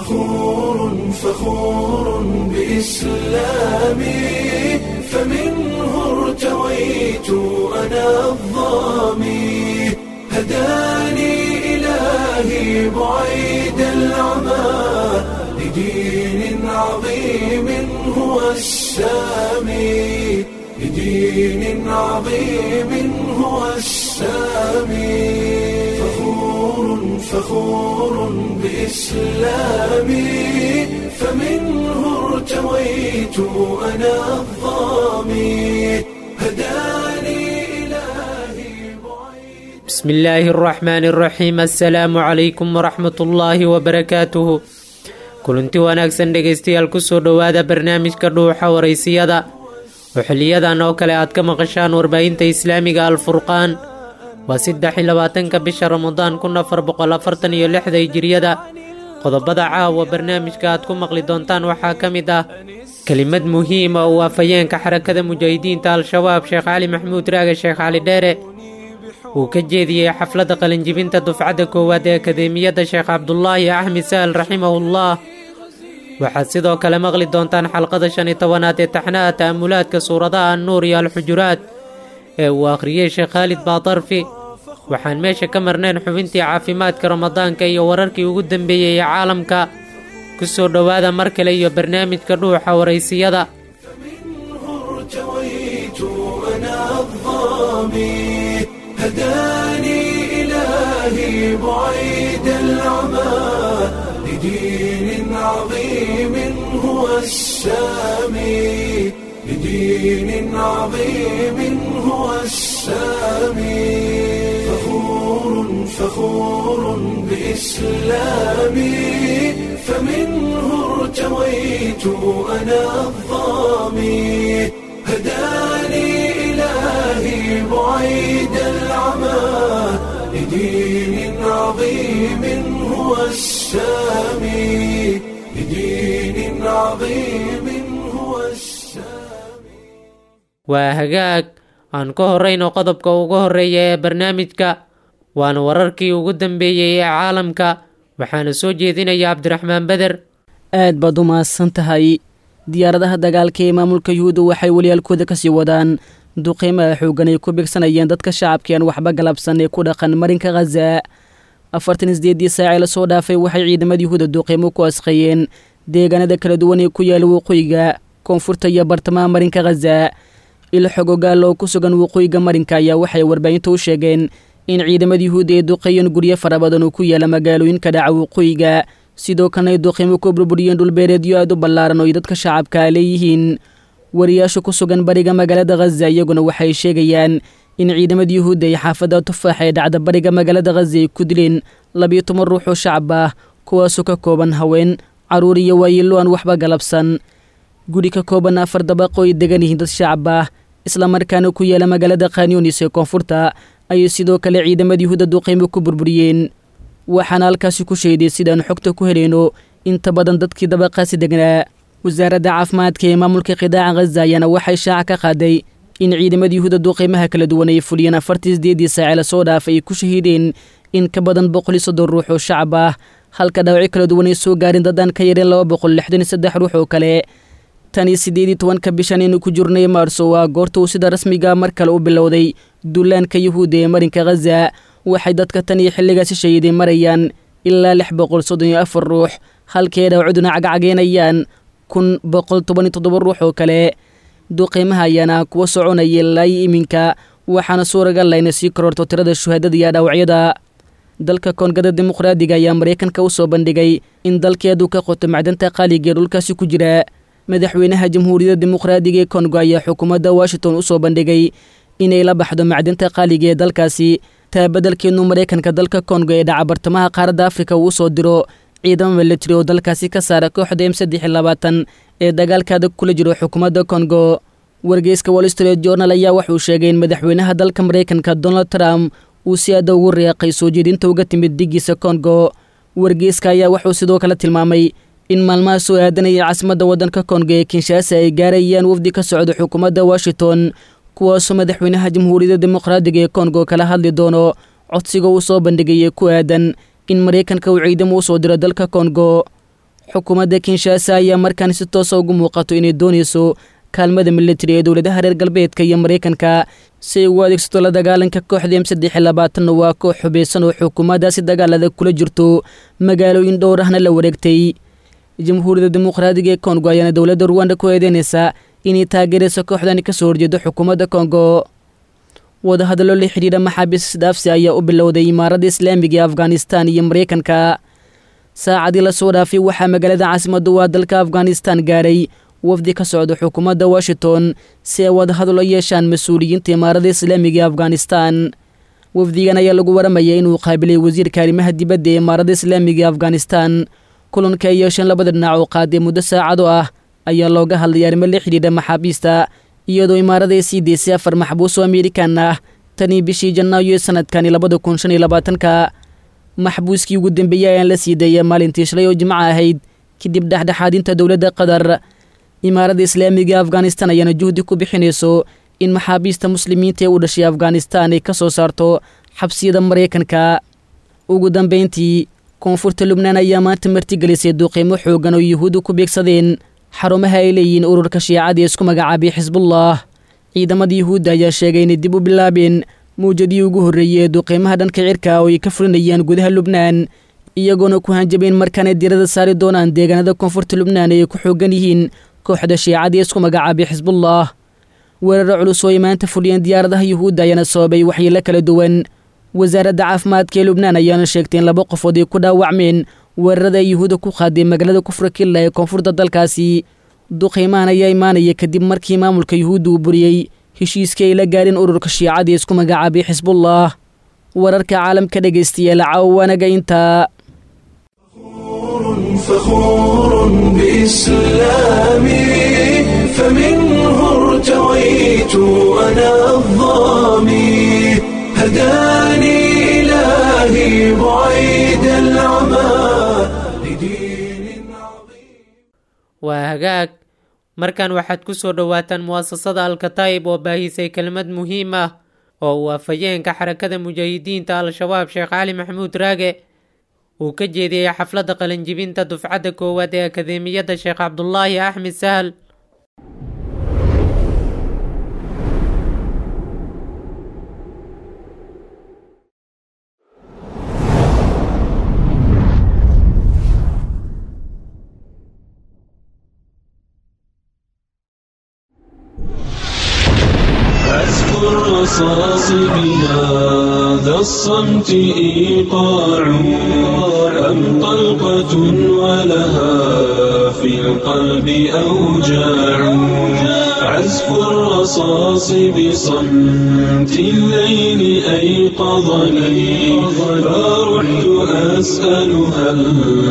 فخور فخور بإسلامي فمنه ارتويت أنا الظامي هداني إلهي بعيد العمى لدين عظيم هو السامي لدين عظيم هو السامي فخور فخور بإسلامي فمنه ارتويت أنا الظامي هداني إلهي بعيد بسم الله الرحمن الرحيم assalaamu calaykum waraxmat ullaahi wabarakaatuhu kulanti wanaagsan dhegaystayaal kusoo dhowaada barnaamijka dhuuxa waraysiyada oo xiliyadan oo kale aad ka maqashaan warbaahinta islaamiga alfurqaan waa saddex iyo labaatanka bisha ramadaan kun afar boqol afartan iyo lixda hijiriyada qodobada caawa barnaamijka aad ku maqli doontaan waxaa ka mid ah kelimad muhiima oo waafayeenka xarakada mujaahidiinta al-shabaab sheekh cali maxamuud raage sheekh cali dheere uu ka jeediyey xafladda qalinjibinta dufcadda koowaad ee akadeemiyadda sheekh cabdulaahi axmed sahal raximahullah waxaad sidoo kale maqli doontaan xalqada shan iyo tobanaad ee taxnaha ta'amulaadka suuradaha annuur iyo alxujuraad ee uu akhriyey sheekh khaalid baadarfi waxaan meesha ka marnayn xubintii caafimaadka ramadaanka iyo wararkii ugu dambeeyey ee caalamka ku soo dhowaada mar kale iyo barnaamijka dhuuxa waraysiyada ارتويت أنا الظامي هداني إلهي بعيد العمى لدين عظيم هو السامي لدين عظيم هو السامي فخور فخور بإسلامي فمنه ارتويت أنا الظامي هداني إلهي بعيد العمى لدين عظيم هو السامي لدين عظيم هو السامي waa hagaag aan ka horrayno qodobka ugu horreeya ee barnaamijka waana wararkii ugu dambeeyey ee caalamka waxaana soo jeedinaya cabdiraxmaan beder aad baad u mahadsan tahay diyaaradaha dagaalka ee maamulka yuhuudda waxay waliyaalkooda ka sii wadaan duqeymaha xooggan ay ku bigsanayeen dadka shacabkii aan waxba galabsan ee ku dhaqan marinka khaza afartan isdeedii saacee lasoo dhaafay waxay ciidamada yuhuudda duqeymo ku asqeeyeen deegaanada kala duwan ee ku yaala waqooyiga koonfurta iyo bartamaha marinka khaza ilxog ogaal oo ku sugan waqooyiga marinka ayaa waxay warbaahinta u sheegeen in ciidamada yuhuudda ay duqeeyeen guryo fara badan oo ku yaala magaalooyinka dhaca waqooyiga sidoo kalena ay duqeymo ku burburiyeen dhulbeereedyo aad u ballaaran oo ay dadka shacabka leeyihiin wariyaasha ku sugan bariga magaalada khaza iyaguna waxay sheegayaan in ciidamada yuhuudda ay xaafadda tufaax ee dhacda bariga magaalada khaza ay ku dileen labiyo toban ruux oo shacab ah kuwaasoo ka kooban haween carruur iyo waayeello aan waxba galabsan guri ka kooban afar dabaqo ay degan yihiin dad shacab ah islamarkaana ku yaala magaalada khanyunis ee koonfurta ayay sidoo kale ciidamada yuhuudda duqeymo ku burburiyeen waxaana halkaasi ku sheeday sidaan xogta ku helayno inta badan dadkii dabaqaasi degnaa wasaaradda caafimaadka ee maamulka qidaaca khaza ayaana waxay shaaca ka qaaday in ciidamada yuhuudda duqeymaha kala duwan ay fuliyeen afartii sideedii saace lasoo dhaafay ay ku shahiideen in ka badan boqol iyo soddon ruux oo shacab ah halka dhaawacyo kala duwan ay soo gaarin dadaan ka yareen laba boqol lixdan iyo saddex ruux oo kale tan iyo siddeed iyo tobanka bishan aynu ku jirnay maarso waa goorta uu sida rasmiga mar kale u bilowday duulaanka yuhuudda ee marinka khaza waxay dadka tan iyo xilligaasi shahiiday marayaan ilaa lix boqol soddon iyo afar ruux halkay dhaawacduna cagcageynayaan kun boqol toban iyo toddoba ruux oo kale duqeymaha ayaana kuwa soconaya ilaayo iminka waxaana suuragal layna sii kororto tirada shuhaadada iyo dhaawacyada dalka koongada dimuqraadiga ayaa maraykanka u soo bandhigay in dalkeedu ka qoto macdanta qaaliga ee dhulkaasi ku jira madaxweynaha jamhuuriyadda dimuqraadiga ee kongo ayaa xukuumadda washington u soo bandhigay inay la baxdo macdinta qaaliga ee dalkaasi taa beddelkeenu maraykanka dalka kongo ee dhaca bartamaha qaaradda afrika uu usoo diro ciidamo milatari oo dalkaasi ka saara kooxda m saddex iyo labaatan ee dagaalkaada kula jiro xukuumadda kongo wargeyska wall street journal ayaa wuxuu sheegay in madaxweynaha dalka maraykanka donald trump uu si aada ugu reeqay soo jeedinta uga timid diggiisa kongo wargeyska ayaa wuxuu sidoo kale tilmaamay in maalmaha soo aadanaya caasimadda waddanka kongo ee kinshaasa ay gaarayaan wafdi ka socda xukuumadda washington kuwaasoo madaxweynaha jamhuuriyadda dimuqraadiga ee kongo kala hadli doono codsiga uu soo bandhigay ee ku aadan in maraykanka uu ciidamo u soo diro dalka kongo xukuumadda kinshaasa ayaa markaan si toosa ugu muuqato inay doonayso kaalmada militari ee dowladaha reer galbeedka iyo maraykanka si ay ugu adeegsato la dagaalanka kooxda m saddex iyo labaatanna waa koox xubaysan oo xukuumaddaasi dagaalada kula jirto magaalooyin dhowr ahna la wareegtay jamhuuriyadda dimuqraadiga ee kongo ayaana dowladda ruwanda ku eedeynaysa inay taageerayso kooxdani ka soo horjeedo xukuumadda kongo wadahadallo la xidhiidha maxaabiis isdhaafsi ayaa u bilowday imaaradda islaamiga ee afghanistan iyo maraykanka saacadii lasoo dhaafay waxaa magaalada caasimaddu waa dalka afghanistan gaaray wafdi ka socda xukuumadda washington si ay wadahadalo yeeshaan mas-uuliyiinta imaaradda islaamiga ee afghanistan wafdigan ayaa lagu waramaya inuu qaabilay wasiirka arrimaha dibadda ee imaaradda islaamiga ee afghanistan kulanka ay yeesheen labada dhinac oo qaaday muddo saacado ah ayaa looga hadlay arrimo la xidhiidha maxaabiista iyadoo imaarada ay sii deysay afar maxbuus oo amerikan ah tanii bishii janaayo ee sanadkani labada kun shan iyo labaatanka maxbuuskii ugu dambeeyey ayaan la sii dayay maalintii shalay oo jimco ahayd kadib dhexdhexaadinta dowladda qatar imaaradda islaamiga ee afghanistan ayaana juhdi ku bixinayso in maxaabiista muslimiinta ee u dhashay afghanistan ay ka soo saarto xabsiyada maraykanka ugu dambayntii koonfurta lubnaan ayaa maanta martigelisay duuqiimo xoogan oo yuhuuddu ku beegsadeen xarumaha ay leeyihiin ururka shiicadii isku magacaabay xisbullah ciidamada yuhuudda ayaa sheegay inay dib u bilaabeen mawjadii ugu horreeyey ee duqiimaha dhanka cirka oo ay ka fulinayaan gudaha lubnaan iyagoona ku hanjabeen markaanay diirada saari doonaan deegaanada koonfurta lubnaan ee ay ku xoogan yihiin kooxda shiicadii isku magacaabay xisbullah weeraro culus oo ay maanta fuliyeen diyaaradaha yuhuudda ayaana sababay waxyeelo kala duwan wasaaradda caafimaadka ee lubnaan ayaana sheegtay in laba qofood ay ku dhaawacmeen weerarada ay yuhuudda ku qaaday magaalada kufra killa ee koonfurta dalkaasi duqiimahan ayaa imaanaya kadib markii maamulka yuhuudda uu buriyey heshiiskii ay la gaareen ururka shiicadii isku magacaabay xisbullah wararka caalamka dhegaystayaal cawaanaga intaa فخور بإسلامي فمنه ارتويت أنا الظامي هداني إلهي بعيد العمى لدين عظيم waa hagaag markan waxaad ku soo dhowaataan mu'asasada alkataa'ib oo baahisay kelmad muhiim ah oo uu afhayeenka xarakada mujaahidiinta al-shabaab sheekh cali maxamuud raage uu ka jeediyey xafladda qalinjibinta dufcadda koowaad ee akadeemiyadda sheekh cabdulaahi axmed sahal عزف الرصاص بهذا الصمت إيقاع أم طلقة ولها في القلب أوجاع عزف الرصاص بصمت الليل أيقظني فرحت أسأل هل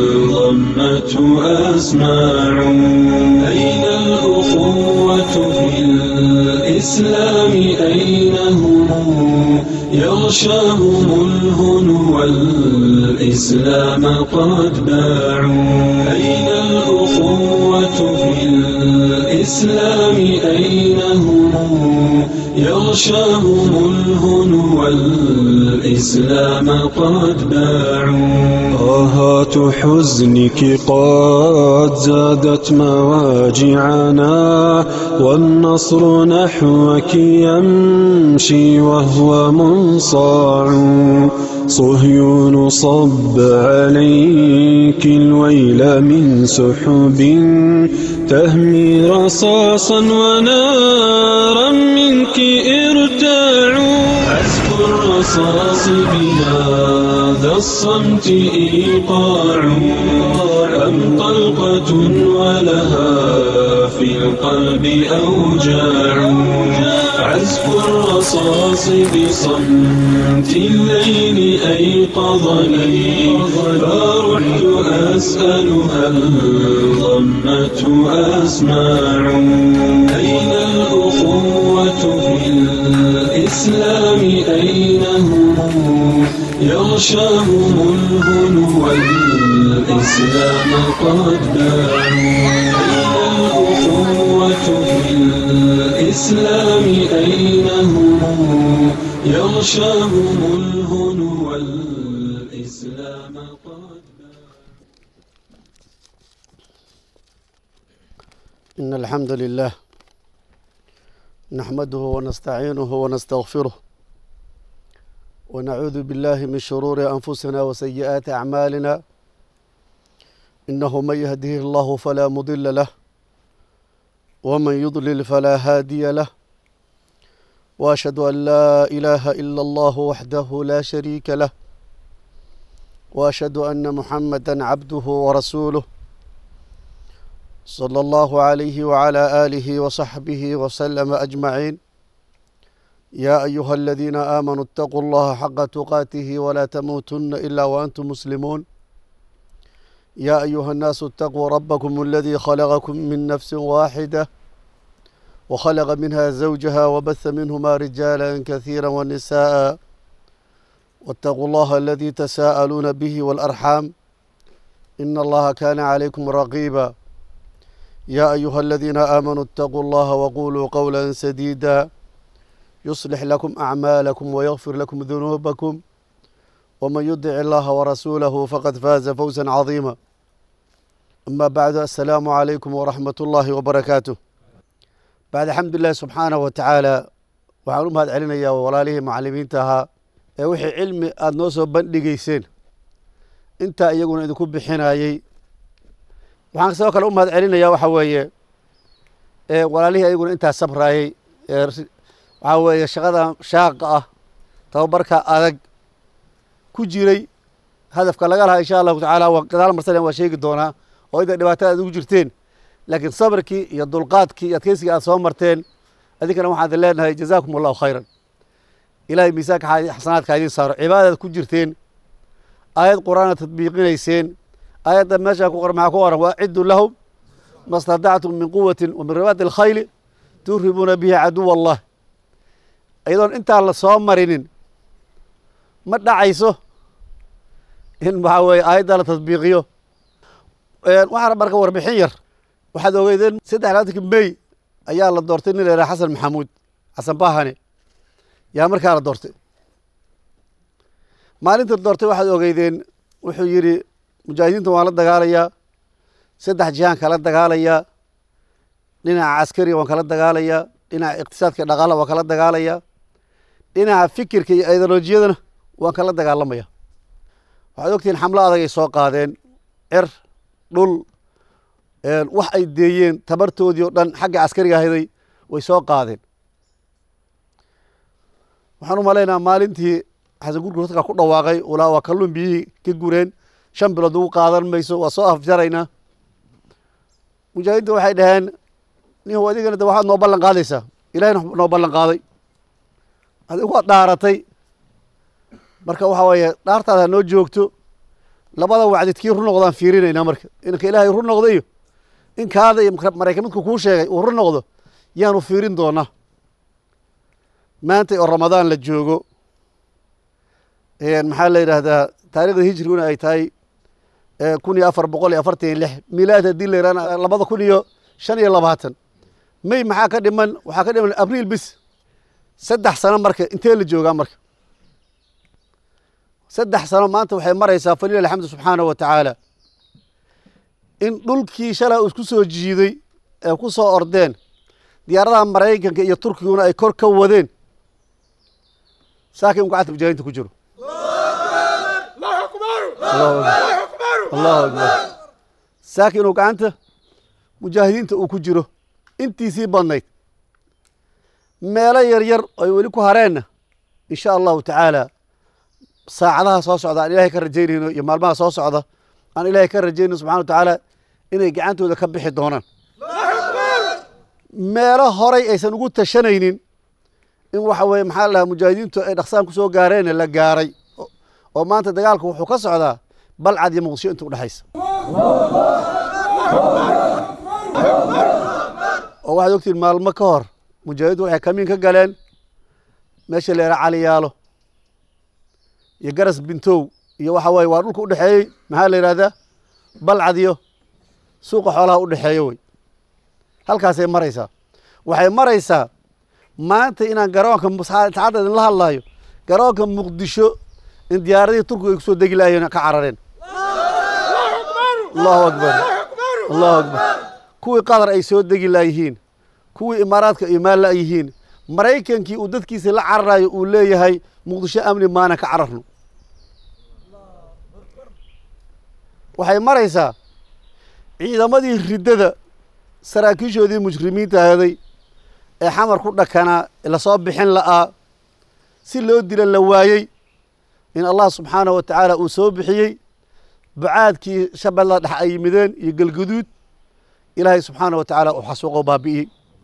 ضمته أسماع أين الأخوة في الإسلام أين هم يغشاهم الهنو والإسلام قد باعوا أين الأخوة في الإسلام أين هم يغشاهم الهنو والإسلام قد باعوا آهات حزنك قد زادت مواجعنا والنصر نحوك يمشي وهو منصاع صهيون صب عليك الويل من سحب تهمي رصاصا ونارا منك ارتاع عزف الرصاص بهذا الصمت إيقاع أم طلقة ولها في القلب أوجاع عزف الرصاص بصمت الليل أيقظني فرحت أسأل هل ضمته أسماع أين الأخوة في الإسلام أين هم يغشاهم الهنو والإسلام قد باعوا أين الأخوة في الإسلام أين هم يغشاهم الهنو والإسلام قد باعوا إن الحمد لله نحمده ونستعينه ونستغفره ونعوذ بالله من شرور أنفسنا وسيئات أعمالنا إنه من يهده الله فلا مضل له ومن يضلل فلا هادي له وأشهد أن لا إله إلا الله وحده لا شريك له وأشهد أن محمدا عبده ورسوله صلى الله عليه وعلى آله وصحبه وسلم أجمعين يا أيها الذين آمنوا اتقوا الله حق تقاته ولا تموتن إلا وأنتم مسلمون يا أيها الناس اتقوا ربكم الذي خلقكم من نفس واحدة وخلق منها زوجها وبث منهما رجالا كثيرا ونساء واتقوا الله الذي تساءلون به والأرحام إن الله كان عليكم رقيبا يا أيها الذين آمنوا اتقوا الله وقولوا قولا سديدا يصلح لكم أعمالكم ويغفر لكم ذنوبكم ومن يطع الله ورسوله فقد فاز فوزا عظيما أما بعد السلام عليكم ورحمة الله وبركاته بعد الحمد لله سبحانه وتعالى waxaan u mahad celinayaa walaalihii macallimiinta ahaa ee wixii cilmi aada noo soo bandhigayseen intaa iyaguna idinku bixinayey waxaan sidoo kale u mahad celinayaa waxa weeye ee walaalihii ayaguna intaa sabraayey ee waxaa weeye shaqada shaaqa ah tababarka adag ku jiray hadafka laga lahaa insha allahu tacaala waa gadaal marsan waa sheegi doonaa oo inta dhibaatada aad ugu jirteen laakiin sabrkii iyo dulqaadkii iyo adkeysigii aad soo marteen adinkana waxaan idin leenahay jazaakum allahu khayran ilahay miisaanka xasanaadka idiin saaro cibaadadaad ku jirteen aayad qur-aanaad tadbiiqinayseen aayadda meeshaa ku qoran maxaa ku qoran waa ciddu lahum ma stadactum min quwatin wa min ribaati alkhayli turhibuuna bihi caduwa allah iyadoon intaan la soo marinin ma dhacayso in waxaa weeye aayadda la tadbiiqiyo waxaana marka warbixin yar waxaad ogeydeen saddex labaatanki mey ayaa la doortay nin la yidhaha xasan maxamuud xasan bahane yaa markaa la doortay maalinta la doortay waxaad ogeydeen wuxuu yidhi mujaahidiinta waan la dagaalayaa saddex jihaan kala dagaalayaa dhinaca caskariga waan kala dagaalayaa dhinaca iqtisaadka dhaqaala waan kala dagaalayaa dhinaca fikirka iyo ideolojiyadana waan kala dagaalamaya waxaad ogtihiin xamlo adag ay soo qaadeen cer dhul wax ay deeyeen tabartoodii o dhan xagga caskariga ahaday way soo qaadeen waxaan u malaynaa maalintii xasan gurgur dadka ku dhawaaqay ulaa waa kalluun biyihii ka gureen shan bilood ugu qaadan mayso waa soo afjaraynaa mujaahidiinta waxay dhaheen nin adigana de waxaad noo ballan qaadaysaa ilahayna noo ballan qaaday adigu waad dhaaratay marka waxaa weeye dhaartaada ha noo joogto labada wacdid kii run noqdaan fiirinaynaa marka inanka ilaahay run noqda iyo in kaada iyo maraykan midku kuu sheegay uu run noqdo yaanu fiirin doonaa maanta oo ramadaan la joogo maxaa la yidhaahdaa taarikhda hijriguna ay tahay kun iyo afar boqol iyo afartan iyo lix milaad haddii la yihahna labada kun iyo shan iyo labaatan may maxaa ka dhiman waxaa ka dhiman abriil bis saddex sano marka intee la joogaa marka saddex sano maanta waxay maraysaa falilah alxamdu subxaanahu wa tacaala in dhulkii shalay isku soo jiiday ee ku soo ordeen diyaaradaha maraykanka iyo turkiguna ay kor ka wadeen saakin u gacanta mujaahidiinta ku jiro allahu akbar saakin uu gacanta mujaahidiinta uu ku jiro intiisii badnayd meelo yar yar ay weli ku hareenna insha allahu tacaala saacadaha soo socda aan ilahay ka rajaynayno iyo maalmaha soo socda aan ilaahay ka rajaynayno subxana wa tacaala inay gacantooda ka bixi doonaan meelo horay aysan ugu tashanaynin in waxa weye maxaa la dhahaa mujaahidiintu ay dhaqsaan ku soo gaareen la gaaray oo maanta dagaalku wuxuu ka socdaa balcad iyo muqdisho inta udhexaysa oo waxaad ogtiin maalmo ka hor mujaahidiintu waxay kamiin ka galeen meesha la yaraha caliyaalo iyo garas bintow iyo waxa weye waa dhulka udhexeeyey maxaa la yidhahdaa balcad iyo suuqa xoolaha udhexeeya wey halkaasay maraysaa waxay maraysaa maanta inaan garoonka saacadda idinla hadlaayo garoonka muqdisho in diyaaradihii turkiga ay kusoo degi laayeen ka carareen allahu akbar allahu akbar kuwii qatar ay soo degi laayihiin kuwii imaaraadka imaan la'yihiin maraykankii uu dadkiisa la cararayo uu leeyahay muqdisho amni maanan ka cararno waxay maraysaa ciidamadii riddada saraakiishoodii mujrimiinta ahaday ee xamar ku dhakanaa lasoo bixin la'aa si loo dila la waayey in allah subxaanahu wa tacaala uu soo bixiyey bacaadkii shabeella dhex ay yimideen iyo galguduud ilaahay subxaanah wa tacaala uu xasuuqoo baabi'iyey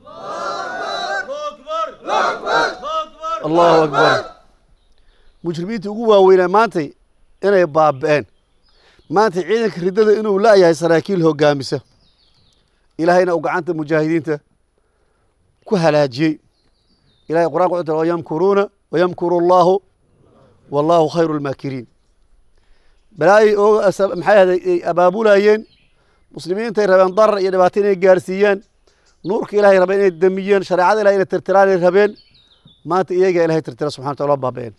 allahu akbar mujrimiintii ugu waaweynaa maantay inay baabi'een maanta ciidanka riddada inuu la'yahay saraakiil hoggaamisa ilaahayna uu gacanta mujaahidiinta ku halaajiyey ilahay qur'anka wuxuu tiri wayamkuruuna wayamkuru allaahu wallaahu khayru lmaakiriin balaayay ooga maxay ahday ay abaabulayeen muslimiintay rabeen darar iyo dhibaato inay gaarsiiyaan nuurka ilahay rabeen inay damiyeen shareecada ilahay inay tirtiraanay rabeen maanta iyagaa ilahay tirtira subxana wa taala baaba'een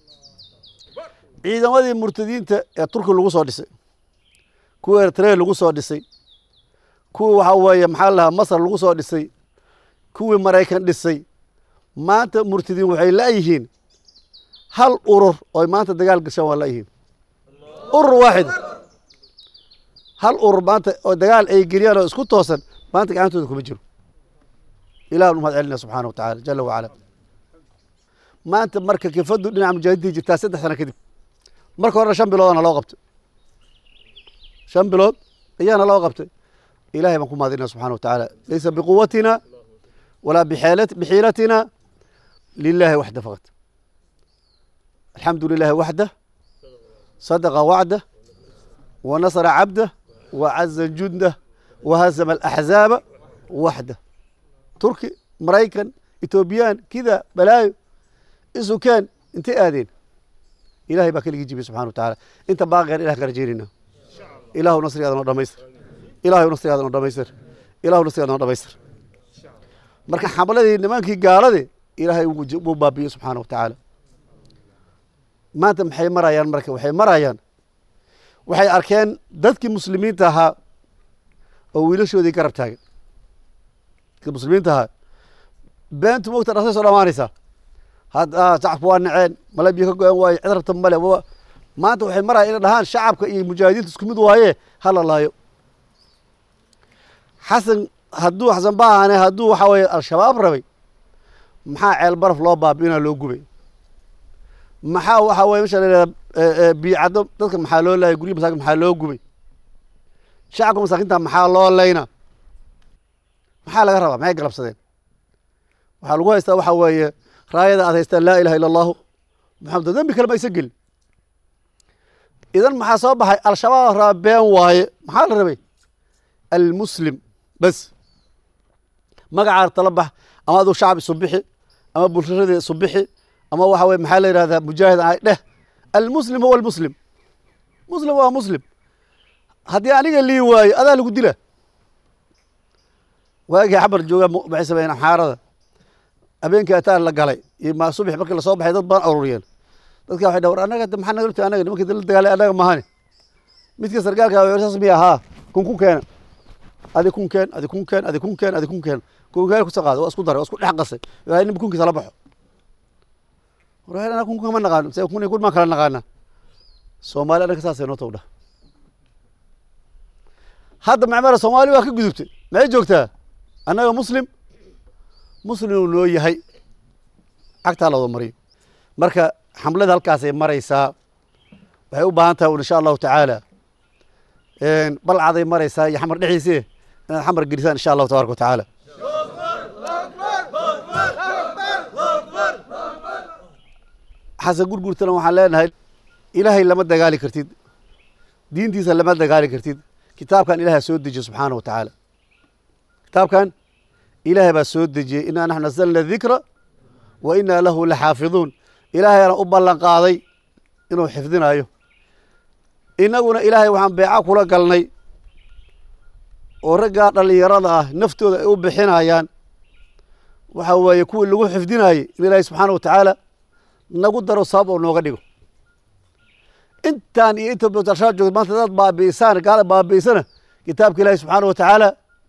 ciidamadii murtadiinta ee turki lagu soo dhisay kuwa eritrea lagu soo dhisay kuwii waxaa weeye maxaa lahaa masar lagu soo dhisay kuwii maraykan dhisay maanta murtadiin waxay la'yihiin hal urur ooy maanta dagaal gashaan waa la'yihiin urur waaxid hal urur maanta oo dagaal ay geliyaan oo isku toosan maanta gacantooda kuma jiro ilah nu mahad celinaya subxaana wa tacala jala wacala maanta marka kifadu dhinaca mujaahidiinta jirtaa saddex sano kadib marka horena shan biloodana loo qabtay shan bilood ayaana loo qabtay ilahay baan ku mahadinaya subxana wa tacaala laysa biquwatina walaa bixiilatina lilahi waxda faqad alxamdu lilahi waxdah sadaqa wacdah wa nasra cabdah wa caza jundah wa hazama alaxzaaba waxdah turki maraykan etoobiyaan kida balaayo isukeen intay aadeen ilahay baa keligii jibiyey subxana wa tacaala inta baaqeen ilah ka rajeynayna ilaahu nasrigaada noo dhamaystir ilaahu nasrigaada noo dhamaystir ilaahu nasrigaada noo dhamaystir marka xamladii nimankii gaalade ilaahay wuu baabiyey subxaana wa tacaala maanta maxay marayaan marka waxay marayaan waxay arkeen dadkii muslimiinta ahaa oo wiilashoodii garab taagan dadkii muslimiinta ahaa beentu mogta dhasay soo dhamaanaysaa hadda shacabka waa naceen mala biyo ka go-an waaye cid rabta male maanta waxay maraya inay dhahaan shacabka iyo mujaahidiinta isku mid waaye hala laayo xasan hadduu xasan baahane hadduu waxaa weeye al-shabaab rabay maxaa ceel baraf loo baabi'inaa loo gubay maxaa waxaa weye mesha layihahda biicaddo dadka maxaa loo laayay gurya masaakin maxaa loo gubay shacabka masaakinta maxaa loo layna maxaa laga rabaa maxay galabsadeen waxaa lagu haystaa waxaa weeye raayada aad haystaan laa ilaha illa allahu maxamed dembi kale ma aysan gelin idan maxaa soo baxay al-shabaab raba been waaye maxaa la rabay almuslim bes magacaar tala bax ama aduu shacab isu bixi ama bulshadii isu bixi ama waxa weye maxaa la yidhahdaa mujaahid ay dheh almuslim huwa almuslim muslim waa muslim haddii aniga lii waayo adaa lagu dila waagii xabar jooga maxay sameeyeen amxaarada habeenkii ataan la galay iyo ma subax markii lasoo baxay dad badan ururiyeen dadka waxay dhahan war annaga maxaa naga lugtay annaga nimankii dala dagaalay annaga mahane midka sargaalka saas miya haa kun ku keena adi kun keen adi kun keen adi kun keen adi kun keen kunkeen kusa qaada waa isku daray waa isku dhex qasay waa nin kunkiisa la baxo war anaa kun kama naqaano se kun kun maan kala naqaana soomaali annaga saasay noo tawdha hadda macmara soomaali waa ka gudubtay maxay joogtaa annaga muslim muslim uu noo yahay cagtaa la wada mariyo marka xamlada halkaasay maraysaa waxay u baahan tahay insha allahu tacaala balcaday maraysaa iyo xamar dhexdiise inaad xamar gelisaan insha allahu tabaraka wa tacaala xasan gurgurtana waxaan leenahay ilaahay lama dagaali kartid diintiisa lama dagaali kartid kitaabkan ilahay soo dejiye subxaana wa tacaala kitaabkan ilaahay baa soo dejiyey inaa naxnu nasalna dikra wa inaa lahu laxaafiduun ilaahayana u ballan qaaday inuu xifdinayo innaguna ilaahay waxaan beeca kula galnay oo raggaa dhallinyarada ah naftooda ay u bixinayaan waxa weeye kuwii lagu xifdinayey in ilaahay subxaana wa tacaala nagu daro sabab oo nooga dhigo intaan iyo inta batashaa joogta maanta dad baabi'isaan gaala baabi'isana kitaabka ilaahay subxaana wa tacaala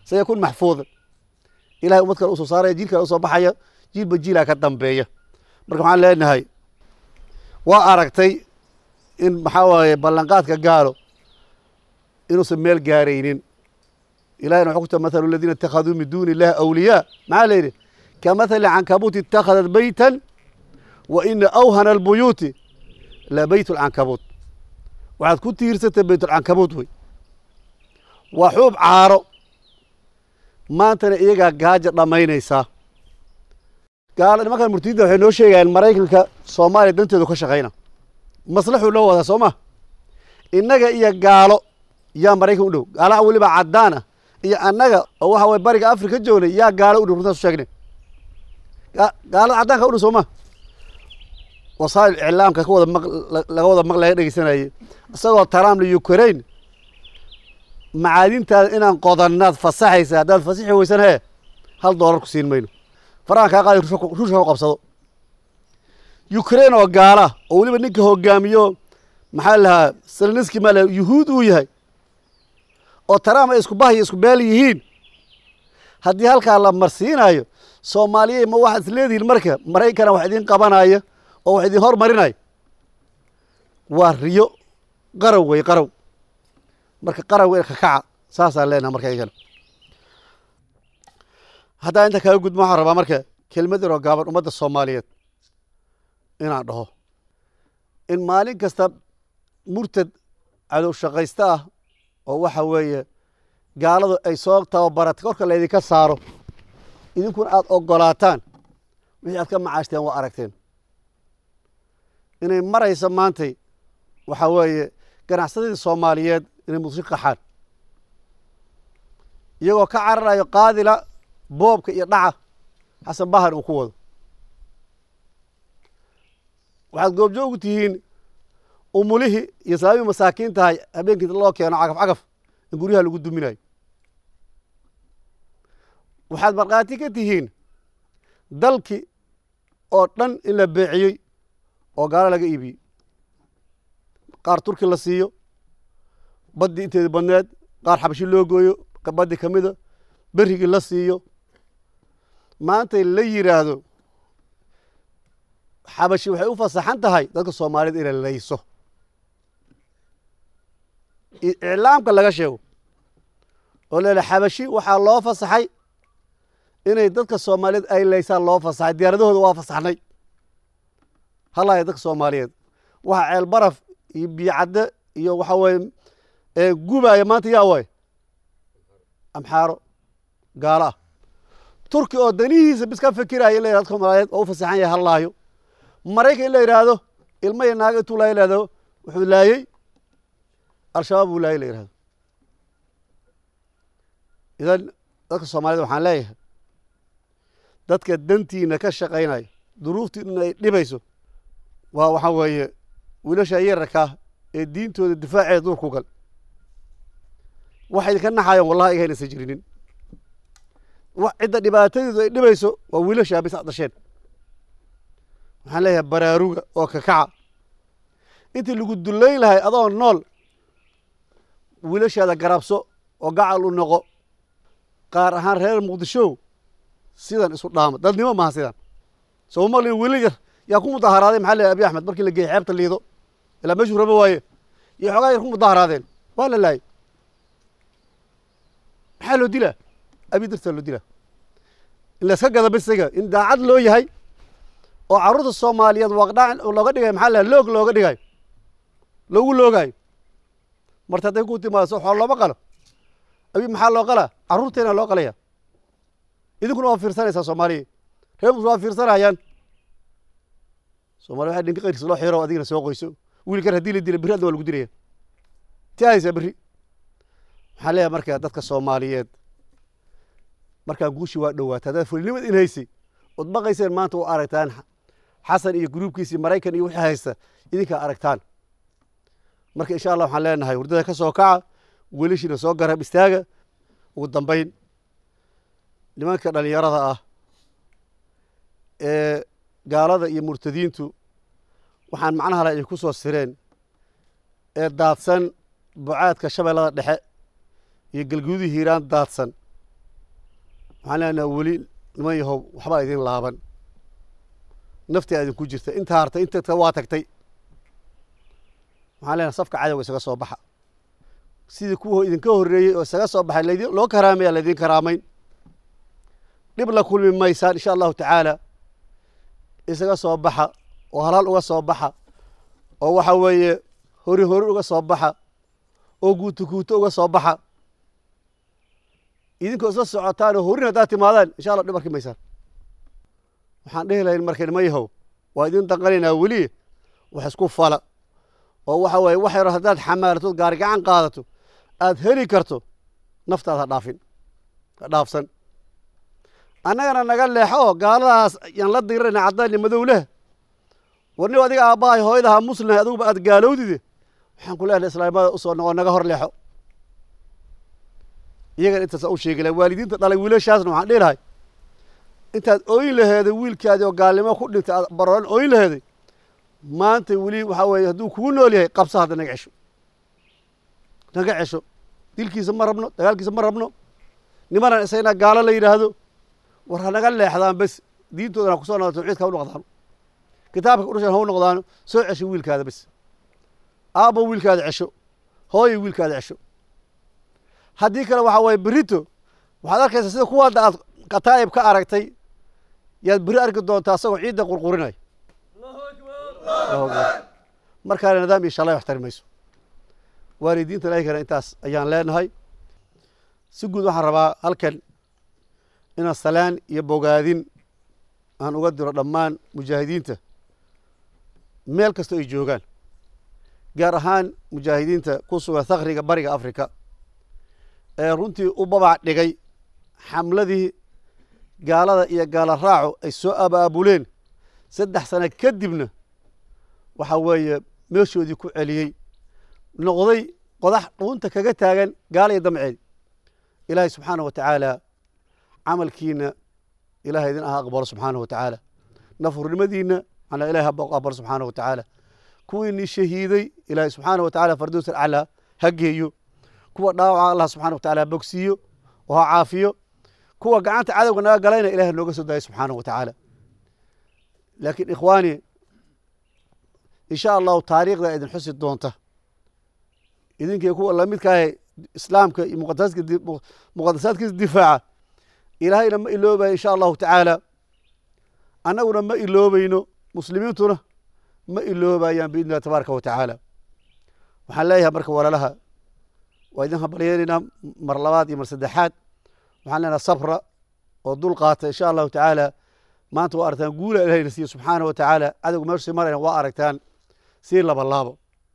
sayakun maxfuudan ilahay ummad kale usoo saaraya jiil kale usoo baxaya jiilba jiilaa ka dambeeya marka waxaan leenahay waa aragtay in maxaa waaye ballanqaadka gaalo inuusan meel gaaraynin ilahina wuxuu ku ta mathalu aladiina ittakhaduu min duuni illahi awliyaa maxaa la yidhi ka mathali cankabuuti ittakhadat beytan wa ina awhana albuyuuti la beyt lcankabuut waxaad ku tiirsatay beytulcankabuut wey waa xuub caaro maantana iyagaa gaaja dhammaynaysaa gaalo nimankan murtidda waxay noo sheegayaan maraykanka soomaaliya danteedu ka shaqayna maslaxuu loo wadaa soo ma innaga iyo gaalo yaa maraykan u dhow gaalaha weliba caddaan ah iyo annaga oo waxa waye bariga afrika joognay yaa gaalo u dhow runtaas u sheegnay gaalada caddaanka u dhow soo ma wasaa'il iclaamka ka wada maq laga wada maq laga dhegeysanayay isagoo trump la ukraine macaadintaada inaan qodannaad fasaxaysa haddaad fasixi weysan hee hal doolar ku siin mayno farahan kaa qaadi ruushka ku qabsado ukraine oo gaala oo weliba ninka hogaamiyo maxaa lahaa seleniski maa laha yuhuud uu yahay oo trump ay isku bahyo isku beel yihiin haddii halkaa la marsiinayo soomaaliyey ma waxaad is leedihiin marka maraykana wax idiin qabanaya oo wax idin hormarinaya waa riyo qarow wey qarow marka qarow ka kaca saasaan leenaha marka iyagana haddaa inta kaga gudma waxaan rabaa marka kelmad yaroo gaaban ummadda soomaaliyeed inaan dhaho in maalin kasta murtad cadow shaqaysta ah oo waxa weeye gaaladu ay soo tababaratay korka laydinka saaro idinkuna aada ogolaataan wixii aad ka macaashteen waa aragteen inay maraysa maantay waxaa weeye ganacsadadii soomaaliyeed inay muqdisho qaxaan iyagoo ka cararayo qaadila boobka iyo dhaca xasan bahar uu ku wado waxaad goobjoogu tihiin umulihii iyo sababii masaakiin tahay habeenkii loo keeno cagaf cagaf in guryaha lagu duminayo waxaad markhaati ka tihiin dalki oo dhan in la beeciyey oo gaalo laga iibiyey qaar turki la siiyo baddii inteedi badneed qaar xabashi loo gooyo baddi ka mida berrigii la siiyo maantay la yidhaahdo xabashi waxay u fasaxan tahay dadka soomaaliyed inay layso iclaamka laga sheego oo leela xabashi waxaa loo fasaxay inay dadka soomaaliyeed ay laysaan loo fasaxay diyaaradahooda waa fasaxnay halaya dadka soomaaliyeed waxa ceel baraf iyo biyocadde iyo waxa weye gubaya maanta yaa waay amxaaro gaalo ah turki oo danihiisa bis ka fikiraya in la yihahdo dadka soomaaliyeed oo u fasaxan yahay hallaayo maraykan in la yidhaahdo ilma iyo naaga intuu laaya lahdo wuxuu laayey al-shabaab buu laayay la yihahdo idan dadka soomaaliyed waxaan leeyahay dadka dantiina ka shaqaynaya duruuftiina ay dhibayso waa waxaa weeye wiilasha yararkaa ee diintooda difaaceeda duurku gal waxay idinka naxayaan wallahi iga haynaysan jirinin cidda dhibaatadeedu ay dhibayso waa wiilashaa bis ad dhasheen waxaan leeyahay baraaruga oo kakaca intii lagu dullayn lahay adoo nool wiilashaada garabso oo gacal u noqo qaar ahaan reer muqdisho sidan isu dhaama dadnimo maaha sidan soo maqlin wiilal yar yaa ku mudaharaaday maxaa leeyahay abi axmed markii la geeyey xeebta liido ilaa meeshuu raba waaye iyo xoogaa yar ku mudaharaadeen waa la laayay maxaa loo dilaa abi dartaa loo dilaa in layska gada bisiga in daacad loo yahay oo carruurta soomaaliyeed waqdha looga dhigayo maxaa leeyahay loog looga dhigayo loogu loogaayo marta hadday ku timaado so xool looma qalo abi maxaa loo qalaa carruurteena loo qalaya idinkuna waa fiirsanaysaa soomaaliya reer mus waa fiirsanayaan soomaliya waxaa dhinka qayrkiisa loo xiro adigina soo qoyso wiilkan haddii la dila berri adna waa lagu dilaya ti haysaa berri waxaan leeyahay marka dadka soomaaliyeed markaa guushi waa dhowaata haddaad fulinimad in haysay ood baqayseen maanta u aragtaan xasan iyo gruubkiisii maraykan iyo wixii haysta idinkaa aragtaan marka insha allah waxaan leenahay hurdada ka soo kaca welishiina soo garab istaaga ugu dambayn nimanka dhalinyarada ah ee gaalada iyo murtadiintu waxaan macnaha le ay ku soo sireen ee daadsan bucaadka shabeellada dhexe iyo galguudii hiiraan daadsan waxaan leenaha weli niman yahow waxbaa idin laaban naftaa idinku jirta intaa hartay inta waa tagtay waxaan leenaha safka cadowga isaga soo baxa sidii kuwa idinka horreeyey oo isaga soo baxay laydin loo karaamaya laydin karaamayn dhib la kulmi maysaan insha allahu tacaala isaga soo baxa oo halaal uga soo baxa oo waxa weeye hori hori uga soo baxa oo guuto guuto uga soo baxa idinkoo isla socotaan oo horin haddaad timaadaan insha allah dhib arki maysaan waxaan dhehi lahayn marka nima yahow waa idin danqanaynaa weli wax isku fala oo waxa weeye wax yaro haddaad xamaalatood gaari gacan qaadato aad heli karto naftaad ha dhaafin ha dhaafsan annagana naga leexo oo gaaladaas yaan la dirirayna caddaanni madow leh warniba adiga aabbahay hooyadaha muslimhay adiguba aad gaalowdide waxaan ku leenahay islaamada usoo noqo naga hor leexo iyagana intaasa u sheegi lahay waalidiinta dhalay wiilashaasna waxaan dhihi lahay intaad ooyin laheeday wiilkaadii oo gaalnimo ku dhintay aad barooran ooyin laheeday maanta weli waxaa weeye hadduu kugu nool yahay qabsa hadda naga cesho naga cesho dilkiisa ma rabno dagaalkiisa ma rabno nimanan isagna gaalo la yidhaahdo war ha naga leexdaan bes diintoodana ha kusoo noqdo tawxiidka ha u noqdaano kitaabka udhashan ha u noqdaano soo cesho wiilkaada bes aabbo wiilkaada cesho hooyo wiilkaada cesho haddii kale waxaa waye berito waxaad arkaysaa sida kuwaada aad kataa'ib ka aragtay yaad beri arki doontaa asagoo ciidda qurqurinaya markaana nidaam iyo shalay wax tari mayso waalidiinta ilaahigana intaas ayaan leenahay si guud waxaan rabaa halkan inaan salaan iyo bogaadin aan uga diro dhammaan mujaahidiinta meel kasta ay joogaan gaar ahaan mujaahidiinta ku sugan thakriga bariga africa ee runtii u babac dhigay xamladii gaalada iyo gaala raaco ay soo abaabuleen saddex sano kadibna waxa weeye meeshoodii ku celiyey noqday qodax dhuunta kaga taagan gaala iyo damceedi ilaahay subxaanah wa tacaala camalkiina ilahay idin aha aqbalo subxaanah wa tacaala nafurnimadiina manaa ilahay ha aqbalo subxaanah wa tacaala kuwiinii shahiiday ilaahay subxaanah wa tacala fardows alcalaa ha geeyo kuwa dhaawaca allah subxana wa tacala ha bogsiiyo oo ha caafiyo kuwa gacanta cadowga naga galayna ilahay nooga soo daaya subxaanah wa tacaala laakiin ikhwaani insha allahu taariikhda idin xusi doonta idinkii kuwa lamidkaahe islaamka iyo muqadasaadkiisa difaaca ilaahayna ma iloobayo insha allahu tacaala annaguna ma iloobayno muslimiintuna ma iloobayaan biidni illahi tabaaraka wa tacaala waxaan leeyahay marka walaalaha waa idin habaryeenaynaa mar labaad iyo mar saddexaad waxaan leenaha sabra oo dul qaata insha allahu tacaala maanta waa aragtaan guula ilahayna siiye subxaana wa tacaala cadowga meeshu sii marayna waa aragtaan sii laba laabo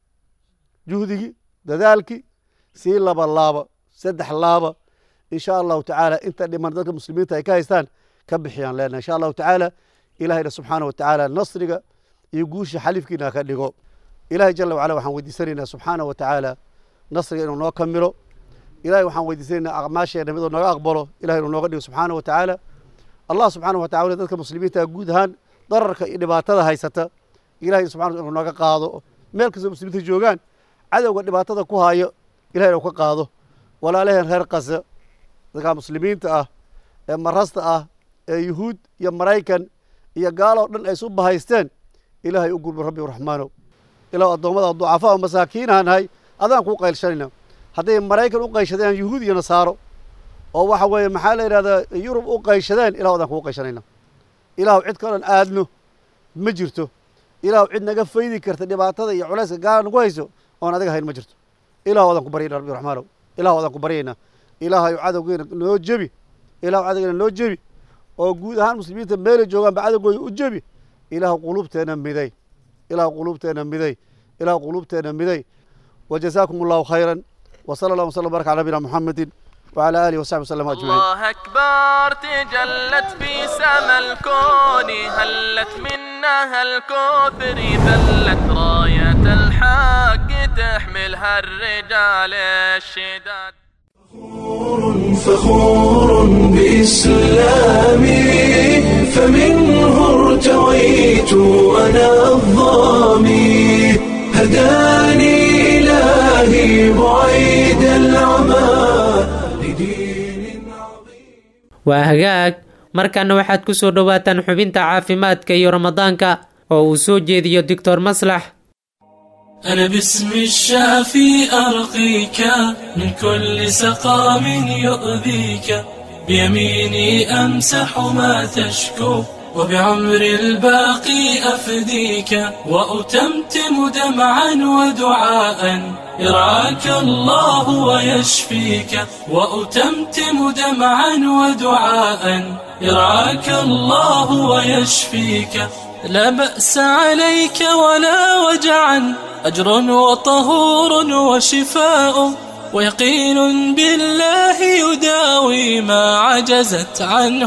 juhdigii dadaalkii sii laba laaba saddex laaba insha allahu tacaala inta dhiman dadka muslimiinta ay ka haystaan ka bixiyaan leenahay insha allahu tacaala ilahayna subxaana wa tacaala nasriga iyo guusha xalifkiina ka dhigo ilahay jala wacala waxaan weydiisanaynaa subxaana wa tacaala nasriga inuu noo kamilo ilahay waxaan weydiisanaynaa acmaasheena miduu naga aqbalo ilahay inuu nooga dhigo subxaana wa tacaala allah subxaana wa tacala dadka muslimiinta guud ahaan dararka iyo dhibaatada haysata ilahay subxana inuu naga qaado meel kastoo muslimiinta joogaan cadowga dhibaatada ku hayo ilahay inuu ka qaado walaalaheen reer kasa dadka muslimiinta ah ee marasta ah ee yuhuud iyo maraykan iyo gaaloo dhan ay isu bahaysteen ilaahay u gurbo rabbi raxmaanow ilaw addoommada ducafaa oo masaakiinaha nahay adaan kuu qaylshanayna hadday maraykan u qayshadeen yuhuud iyo nasaaro oo waxa weeye maxaa la yidhahdaa yurub u qayshadeen ilahu adaan kugu qayshanayna ilaahu cid kalon aadno ma jirto ilaahu cid naga faydi karta dhibaatada iyo culayska gaala nagu hayso oon adiga hayn ma jirto ilahu adaan ku baryayna rabbi raxmaanow ilahu adaan ku baryaynaa ilaahayu cadowgeena noo jebi ilahu cadowgeena noo jebi oo guud ahaan muslimiinta meelay joogaanba cadowgooda u jebi ilahu quluubteena miday ilahu quluubteena miday ilahu quluubteena miday wajazaakum allahu khayran وصلى الله وسلم وبارك على نبينا محمد وعلى اله وصحبه وسلم اجمعين الله أكبر تجلت في سما الكون هلت منها الكوثر ذلت راية الحق تحملها الرجال الشداد فخور بإسلامي فمنه ارتويت أنا الظامي هداني إلهي بعيد العمى لدين عظيم waa hagaag markaana waxaad ku soo dhowaataan xubinta caafimaadka iyo ramadaanka oo uu soo jeediyo doctor maslax أنا باسم الشافي أرقيك من كل سقام يؤذيك بيميني أمسح ما تشكو وبعمر الباقي أفديك وأتمتم دمعا ودعاء يرعاك الله ويشفيك وأتمتم دمعا ودعاء يرعاك الله ويشفيك لا بأس عليك ولا وجعا أجر وطهور وشفاء ويقين بالله يداوي ما عجزت عنه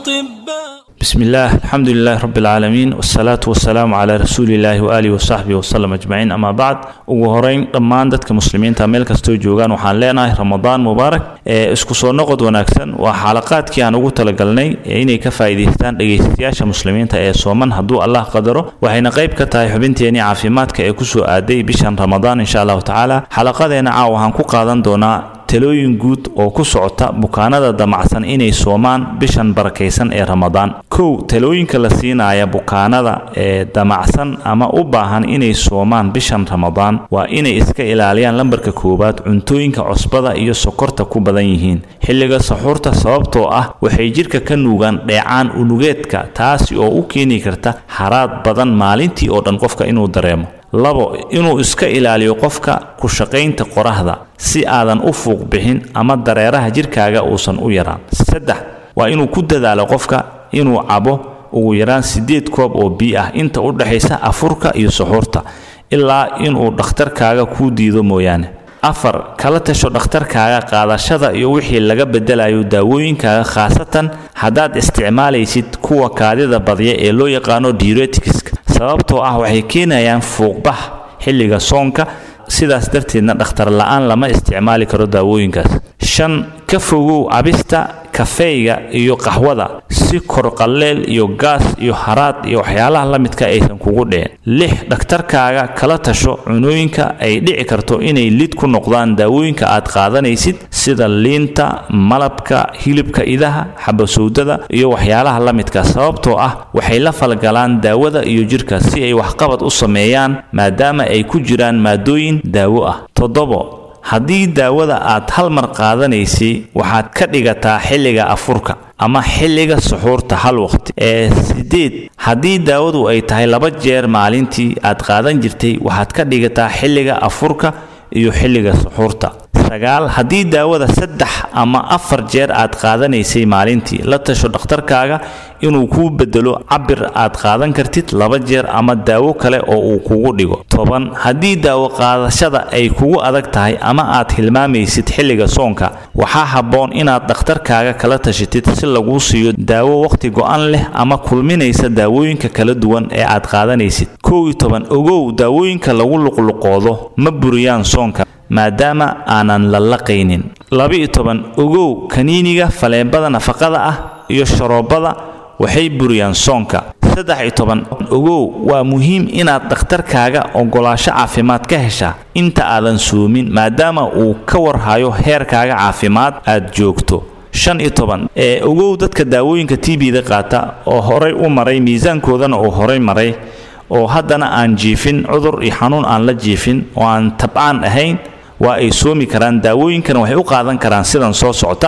أطباء بسم الله الحمد لله رب العالمين والصلاة والسلام على رسول الله وآله وصحبه وسلم أجمعين أما بعد ugu horeyn dhammaan dadka muslimiinta meel kastoo joogaan waxaan leenahay ramadaan mubaarak ee isku soo noqod wanaagsan waa xalaqaadkii aan ugu talagalnay inay ka faa'iidaystaan dhegaystayaasha muslimiinta ee sooman hadduu allah qadaro waxayna qayb ka tahay xubinteenii caafimaadka ee kusoo aaday bishan ramadaan insha allahu tacaala xalaqadeena caaw waxaan ku qaadan doonaa talooyin guud oo ku socota bukaanada damacsan inay soomaan bishan barakaysan ee ramadaan kow talooyinka la siinaya bukaanada ee damacsan ama u baahan inay soomaan bishan ramadaan waa inay iska ilaaliyaan lambarka koowaad cuntooyinka cusbada iyo sokorta ku badan yihiin xilliga saxuurta sababtoo ah waxay jidhka ka nuugaan dheecaan unugeedka taasi oo u keeni karta haraad badan maalintii oo dhan qofka inuu dareemo labo inuu iska ilaaliyo qofka ku shaqaynta qoraxda si aadan u fuuq bixin ama dareeraha jidhkaaga uusan u yaraan saddex waa inuu ku dadaalo qofka inuu cabo ugu yaraan siddeed koob oo biyo ah inta u dhexaysa afurka iyo suxuurta ilaa inuu dhakhtarkaaga kuu diido mooyaane afar kala tasho dhakhtarkaaga qaadashada iyo wixii laga bedelayo daawooyinkaaga khaasatan haddaad isticmaalaysid kuwa kaadida badya ee loo yaqaano diuretikiska sababtoo ah waxay keenayaan fuuqbax xilliga soonka sidaas darteedna dhakhtar la-aan lama isticmaali karo daawooyinkaas shan ka fogow cabista kafeyga iyo qaxwada si korqalleel iyo gaas iyo haraad iyo waxyaalaha la midka aysan kugu dhicin lix dhakhtarkaaga kala tasho cunooyinka ay dhici karto inay lid ku noqdaan daawooyinka aad qaadanaysid sida liinta malabka hilibka idaha xabasowdada iyo waxyaalaha la midka sababtoo ah waxay la falgalaan daawada iyo jidhka si ay waxqabad u sameeyaan maadaama ay ku jiraan maadooyin daawo ah toddobo haddii daawada aad hal mar qaadanaysay waxaad ka dhigataa xilliga afurka ama xilliga suxuurta hal waqti ee sideed haddii daawadu ay tahay laba jeer maalintii aad qaadan jirtay waxaad ka dhigataa xilliga afurka iyo xilliga suxuurta sagaal haddii daawada saddex ama afar jeer aad qaadanaysay maalintii la tasho dhakhtarkaaga inuu kuu bedelo cabir aad qaadan kartid laba jeer ama daawo kale oo uu kugu dhigo toban haddii daawo qaadashada ay kugu adag tahay ama aad hilmaamaysid xilliga soonka waxaa habboon inaad dhakhtarkaaga kala tashatid si laguu siiyo daawo wakhti go-an leh ama kulminaysa daawooyinka kala duwan ee aad qaadanaysid kow iyo toban ogow daawooyinka lagu luqluqoodo ma buriyaan soonka maadaama aanan la laqaynin laba-iyo toban ogow kaniiniga faleebada nafaqada ah iyo sharoobada waxay buriyaan soonka saddex iyo toban ogow waa muhiim inaad dhakhtarkaaga ogolaasho caafimaad ka heshaa inta aadan soomin maadaama uu ka warhayo heerkaaga caafimaad aad joogto shan iyo toban ee ogow dadka daawooyinka t b da qaata oo horay u maray miisaankoodana uu horay maray oo haddana aan jiifin cudur iyo xanuun aan la jiifin oo aan tabcaan ahayn waa ay soomi karaan daawooyinkana waxay u qaadan karaan sidan soo socota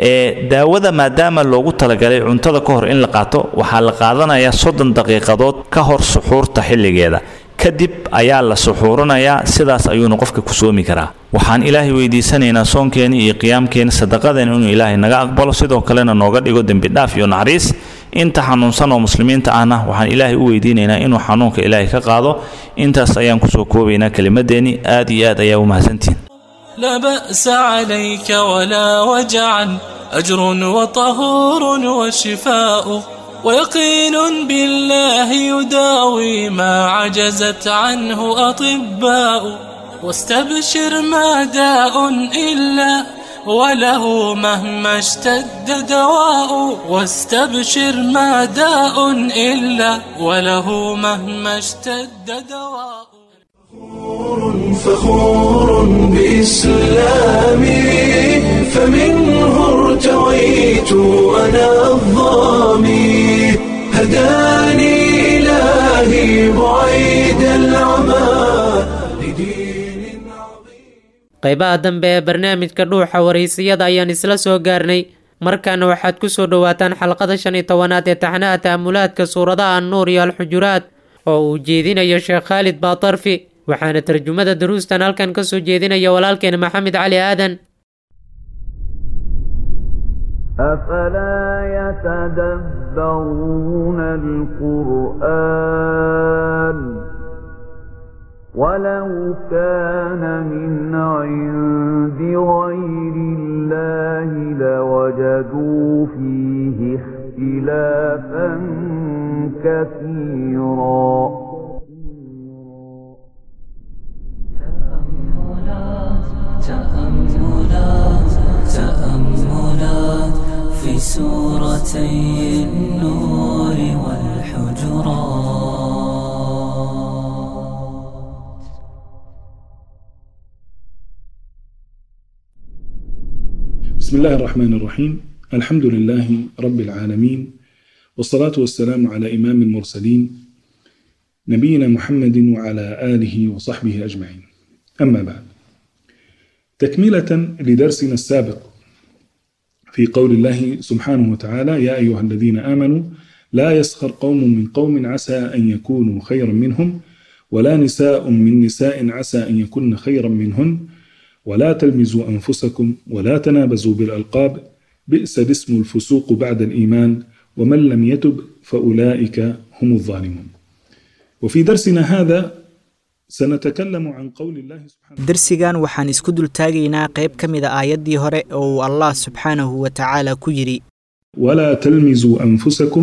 ee daawada maadaama loogu talagalay cuntada ka hor in la qaato waxaa la qaadanayaa soddon daqiiqadood ka hor suxuurta xilligeeda kadib ayaa la suxuuranayaa sidaas ayuuna qofka ku soomi karaa waxaan ilaahay weydiisanaynaa soonkeena iyo qiyaamkeena sadaqadeena inuu ilaahay naga aqbalo sidoo kalena nooga dhigo dembi dhaaf iyo naxariis inta xanuunsan oo muslimiinta ahna waxaan ilaahay u weydiinaynaa inuu xanuunka ilaahay ka qaado intaas ayaan kusoo koobaynaa kelimadeennii aad iyo aad ayaa u mahadsantihin لا بأس عليك ولا وجعا أجر وطهور وشفاء ويقين بالله يداوي ما عجزت عنه أطباء واستبشر ما داء إلا وله مهما اشتد دواء واستبشر ما داء إلا وله مهما اشتد دواء فخور بإسلامي فمنه ارتويت أنا qaybaha dambe ee barnaamijka dhuuxa waraysiyada ayaan isla soo gaarnay markaana waxaad ku soo dhowaataan xalqada shan iyo tobanaad ee taxnaha ta'amulaadka suuradaha annuur iyo alxujuraad oo uu jeedinayo sheekh khaalid baatarfi waxaana tarjumada daruustan halkan ka soo jeedinaya walaalkeena maxamed cali aadan أفلا يتدبرون القرآن ولو كان من عند غير الله لوجدوا فيه اختلافا كثيرا تأملات تأملات في سورتي النور والحجرات بسم الله الرحمن الرحيم الحمد لله رب العالمين والصلاة والسلام على إمام المرسلين نبينا محمد وعلى آله وصحبه أجمعين أما بعد تكملة لدرسنا السابق في قول الله سبحانه وتعالى يا أيها الذين آمنوا لا يسخر قوم من قوم عسى أن يكونوا خيرا منهم ولا نساء من نساء عسى أن يكن خيرا منهن ولا تلمزوا أنفسكم ولا تنابزوا بالألقاب بئس الاسم الفسوق بعد الإيمان ومن لم يتب فأولئك هم الظالمون وفي درسنا هذا سنتكلم عن قول الله سبحانه darsigan waxaan isku dultaagaynaa qayb ka mida aayaddii hore oo uu allah subxaanahu wa tacaala ku yidhi ولا تلمزوا أنفسكم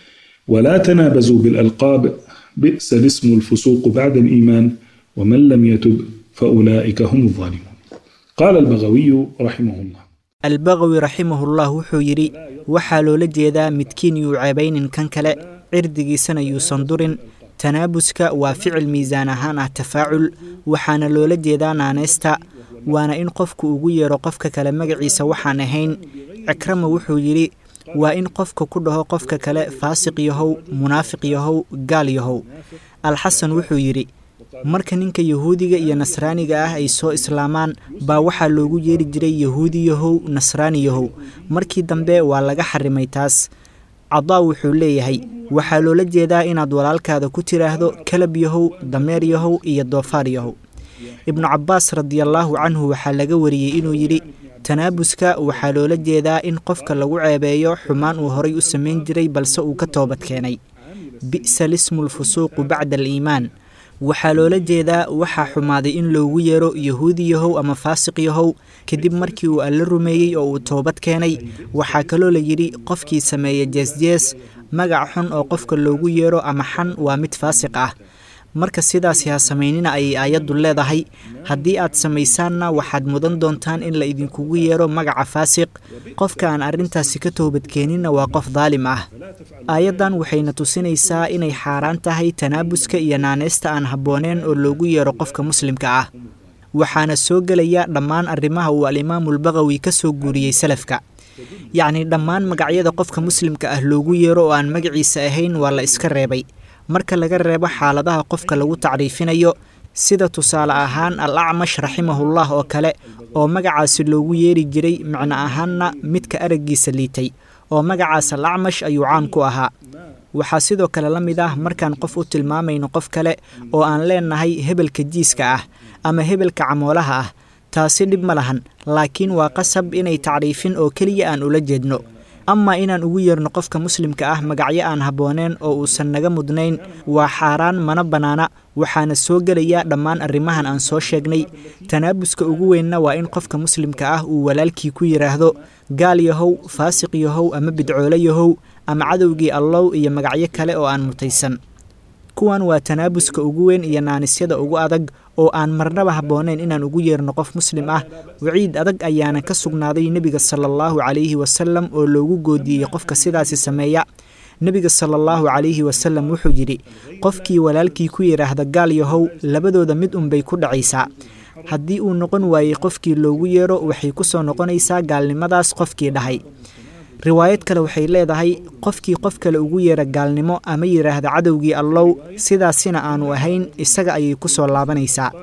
ولا تنابزوا بالألقاب بئس الاسم الفسوق بعد الإيمان ومن لم يتب فأولئك هم الظالمون قال البغوي رحمه الله albaqawi raximahullah wuxuu yidhi waxaa loola jeedaa midkiin yuu ceebaynin kan kale cirdigiisana yuusan durin tanaabuska waa ficil miisaan ahaan ah tafaacul waxaana loola jeedaa naanaysta waana in qofku ugu yeero qofka kale magaciisa waxaan ahayn cikrama wuxuu yidhi waa in qofka ku dhaho qofka kale faasiq yahow munaafiq yahow gaal yahow alxasan wuxuu yidhi marka ninka yahuudiga iyo nasraaniga ah ay soo islaamaan baa waxaa loogu yeeri jiray yahuudi yahow nasraani yahow markii dambe waa laga xarimay taas cadaa wuxuu leeyahay waxaa loola jeedaa inaad walaalkaada ku tiraahdo kalab yahow dameer yahow iyo doofaar yahow ibnu cabbaas radiallaahu canhu waxaa laga wariyey inuu yidhi tanaabuska waxaa loola jeedaa in qofka lagu ceebeeyo xumaan uu horay u samayn jiray balse uu ka toobad keenay bi'sa lismu lfusuuqu bacda aliimaan waxaa loola jeedaa waxaa xumaaday in loogu yeero yahuudi yahow ama faasiq yahow kadib markii uu alla rumeeyey oo uu toobad keenay waxaa kaloo la yidhi qofkii sameeya jeesjees magac xun oo qofka loogu yeero ama xan waa mid faasiq ah marka sidaasi ha samaynina ayay aayaddu leedahay haddii aad samaysaanna waxaad mudan doontaan in la idinkugu yeero magaca faasiq qofka aan arrintaasi ka toobadkeeninna waa qof daalim ah aayaddan waxayna tusinaysaa inay xaaraan tahay tanaabuska iyo naaneysta aan habbooneen oo loogu yeero qofka muslimka ah waxaana soo gelaya dhammaan arrimaha uu alimaamulbaqawi ka soo guuriyey salafka yacnii dhammaan magacyada qofka muslimka ah loogu yeero oo aan magaciisa ahayn waa la iska reebay marka laga reebo xaaladaha qofka lagu tacriifinayo sida tusaale ahaan al acmash raximahullah oo kale oo magacaasi loogu yeeri jiray micno ahaanna midka araggiisa liitay oo magacaas al acmash ayuu caan ku ahaa waxaa sidoo kale la mid ah markaan qof u tilmaamayno qof kale oo aan leenahay hebelka jiiska ah ama hebelka camoolaha ah taasi dhib ma lahan laakiin waa qasab inay tacriifin oo keliya aan ula jeedno ama inaan ugu yeerno qofka muslimka ah magacyo aan habbooneen oo uusan naga mudnayn waa xaaraan mana bannaana waxaana soo gelaya dhammaan arrimahan aan soo sheegnay tanaabuska ugu weynna waa in qofka muslimka ah uu walaalkii ku yidhaahdo gaal yahow faasiq yahow ama bidcoole yahow ama cadowgii allow iyo magacyo kale oo aan mutaysan kuwan waa tanaabuska ugu weyn iyo naanisyada ugu adag oo aan marnaba habboonayn inaan ugu yeerno qof muslim ah waciid adag ayaana ka sugnaaday nebiga sala allahu calayhi wasalam oo loogu goodiyey qofka sidaasi sameeya nebiga sala allahu calayhi wasalam wuxuu yidhi qofkii walaalkii ku yidhaahda gaal yahow labadooda mid unbay ku dhacaysaa haddii uu noqon waayey qofkii loogu yeero waxay ku soo noqonaysaa gaalnimadaas qofkii dhahay riwaayad kale waxay leedahay qofkii qof kale ugu yeera gaalnimo ama yidhaahda cadowgii allow sidaasina aanu ahayn isaga ayay ku soo laabanaysaa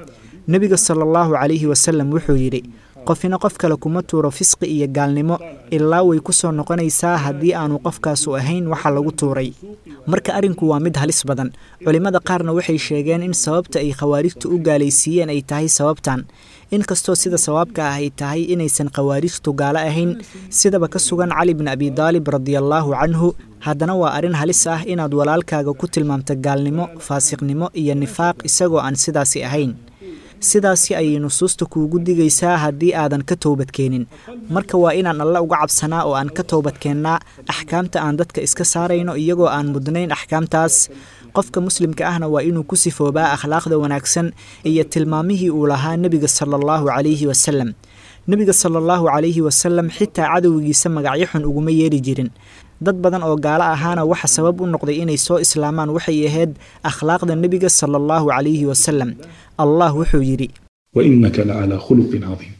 nebiga sala allahu calayhi wasalam wuxuu yidhi qofina qof kale kuma tuuro fisqi iyo gaalnimo ilaa way ku soo noqonaysaa haddii aanu qofkaasu ahayn waxa lagu tuuray marka arrinku waa mid halis badan culimmada qaarna waxay sheegeen in sababta ay khawaarijtu u gaalaysiiyeen ay tahay sababtan inkastoo sida sawaabka ah ay tahay inaysan khawaarijtu gaalo ahayn sidaba ka sugan cali bin abidaalib radiallaahu canhu haddana waa arrin halis ah inaad walaalkaaga ku tilmaamto gaalnimo faasiqnimo iyo nifaaq isagoo aan sidaasi ahayn sidaasi ayay nusuusta kuugu digaysaa haddii aadan ka toobadkeenin marka waa inaan alle uga cabsanaa oo aan ka toobadkeennaa axkaamta aan dadka iska saarayno iyagoo aan mudnayn axkaamtaas qofka muslimka ahna waa inuu ku sifoobaa akhlaaqda wanaagsan iyo tilmaamihii uu lahaa nebiga sala allahu calayhi wasalam nebiga sala allahu calayhi wasalam xitaa cadowgiisa magacyo xun uguma yeeri jirin dad badan oo gaalo ahaana waxa sabab u noqday inay soo islaamaan waxay ahayd akhlaaqda nebiga sala allahu calayhi wasalam allah wuxuu yidhi وإنك لعلى خلق عظيم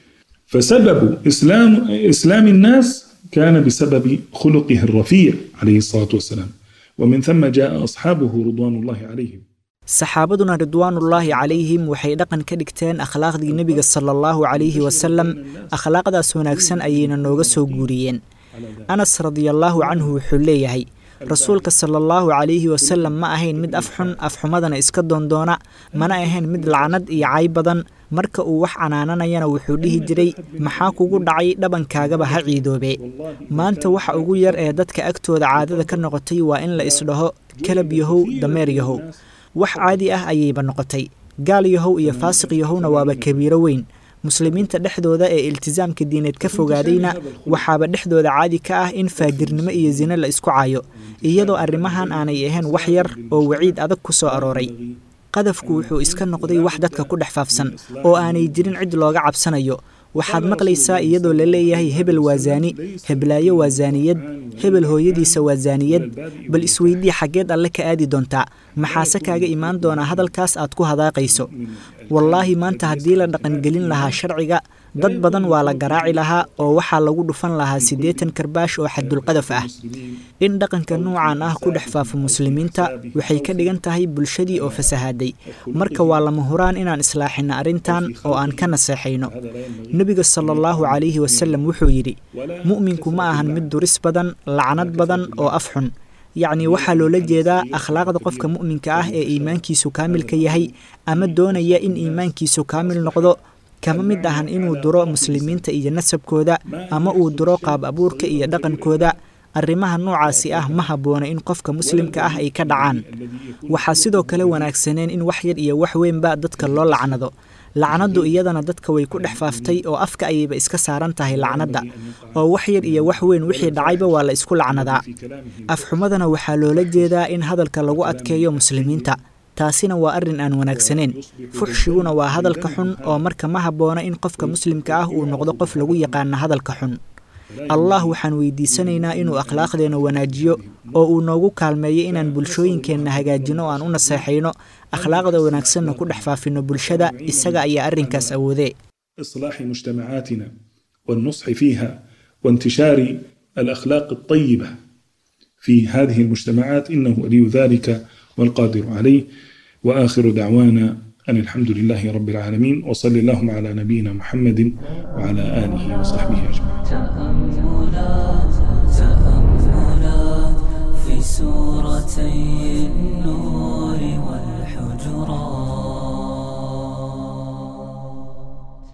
فسبب إسلام إسلام الناس كان بسبب خلقه الرفيع عليه الصلاة والسلام ومن ثم جاء أصحابه رضوان الله عليهم saxaabaduna ridwaanullaahi calayhim waxay dhaqan ka dhigteen akhlaaqdii nebiga sala allahu calayhi wasalam akhlaaqdaas wanaagsan ayayna nooga soo guuriyeen anas radiallaahu canhu wuxuu leeyahay rasuulka sala allahu calayhi wasalam ma ahayn mid afxun afxumadana iska doondoona mana ahayn mid lacnad iyo cay badan marka uu wax canaananayana wuxuu dhihi jiray maxaa kugu dhacay dhabankaagaba ha ciidoobe maanta waxa ugu yar ee dadka agtooda caadada ka noqotay waa in la isdhaho kalab yahow dameer yahow wax caadi ah ayayba noqotay gaal yahow iyo faasiq yahowna waaba kabiiro weyn muslimiinta dhexdooda ee iltisaamka diineed ka fogaadayna waxaaba dhexdooda caadi ka ah in faajirnimo iyo sine la isku caayo iyadoo arrimahan aanay ahayn wax yar oo waciid adag ku soo arooray qadafku wuxuu iska noqday wax dadka ku dhex faafsan oo aanay jirin cid looga cabsanayo waxaad maqlaysaa iyadoo la leeyahay hebel waa zaani heblaayo waa zaaniyad hebel hooyadiisa waa zaaniyad bal isweydii xaggeed alle ka aadi doontaa maxaase kaaga imaan doonaa hadalkaas aad ku hadaaqayso wallaahi maanta haddii la dhaqangelin lahaa sharciga dad badan waa la garaaci lahaa oo waxaa lagu dhufan lahaa siddeetan karbaash oo xaddulqadaf ah in dhaqanka nuucan ah ku dhex faafo muslimiinta waxay ka dhigan tahay bulshadii oo fasahaaday marka waa lama huraan inaan islaaxinno arrintan oo aan ka naseexayno nebiga sala allahu calayhi wasalam wuxuu yidhi mu'minku ma ahan mid duris badan lacnad badan oo af xun yacni waxaa loola jeedaa akhlaaqda qofka mu'minka ah ee iimaankiisu kaamilka yahay ama doonaya in iimaankiisu kaamil noqdo kama mid ahan inuu duro muslimiinta iyo nasabkooda ama uu duro qaab abuurka iyo dhaqankooda arrimaha noocaasi ah ma habboona in qofka muslimka ah ay ka dhacaan waxaa sidoo kale wanaagsaneen in wax yar iyo wax weynba dadka loo lacnado lacnaddu iyadana dadka way ku dhex faaftay oo afka ayayba iska saaran tahay lacnadda oo wax yar iyo wax weyn wixii dhacayba waa la isku lacnadaa afxumadana waxaa loola jeedaa in hadalka lagu adkeeyo muslimiinta taasina waa arrin aan wanaagsaneyn fuxshiguna waa hadalka xun oo marka ma habboona in qofka muslimka ah uu noqdo qof lagu yaqaana hadalka xun allah waxaan weydiisanaynaa inuu akhlaaqdeenna wanaajiyo oo uu noogu kaalmeeyo inaan bulshooyinkeenna hagaajino o aan u naseexayno akhlaaqda wanaagsanna ku dhex faafino bulshada isaga ayaa arrinkaas awoodee إصلاح مجتمعاتنا والنصح فيها وانتشار الأخلاق الطيبة في هذه المجتمعات إنه ولي ذلك والقادر عليه وآخر دعوانا أن الحمد لله رب العالمين وصلى اللهم على نبينا محمد وعلى آله وصحبه أجمعين تأملات تأملات في سورتي النور والحجرات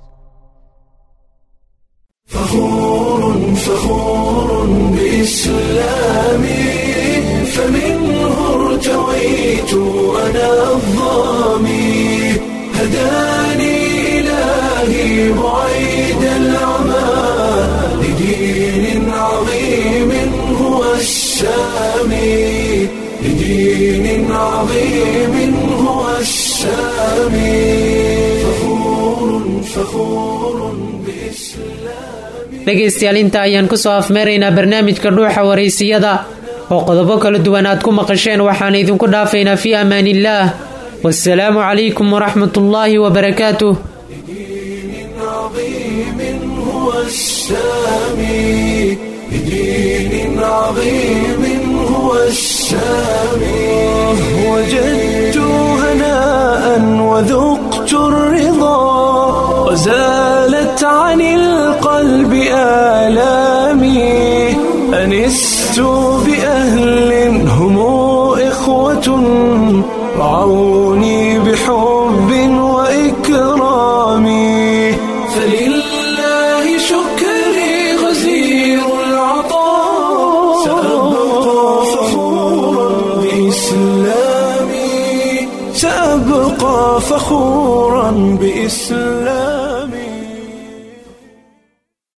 فخور فخور بإسلامي فمنه ارتويت أنا الظامي هداني إلهي بعيد العمى لدين عظيم هو السامي لدين عظيم هو السامي فخور فخور بإسلامي dhegaystayaal inta ayaan ku soo afmeeraynaa barnaamijka dhuuxa waraysiyada oo qodobo kala duwan aad ku maqasheen waxaan idinku dhaafaynaa fii amaaniillaah wasalaamu calaykum waraxmatullaahi wabarakaatuh عظيم هو السامي لدين عظيم هو السامي وجدت هناء وذقت الرضا وزالت عن القلب آلامي أنست بأهل هم إخوة رعوني بحب وإكرام فلله شكري غزير العطاء سأبقى فخورا بإسلامي سأبقى فخورا بإسلامي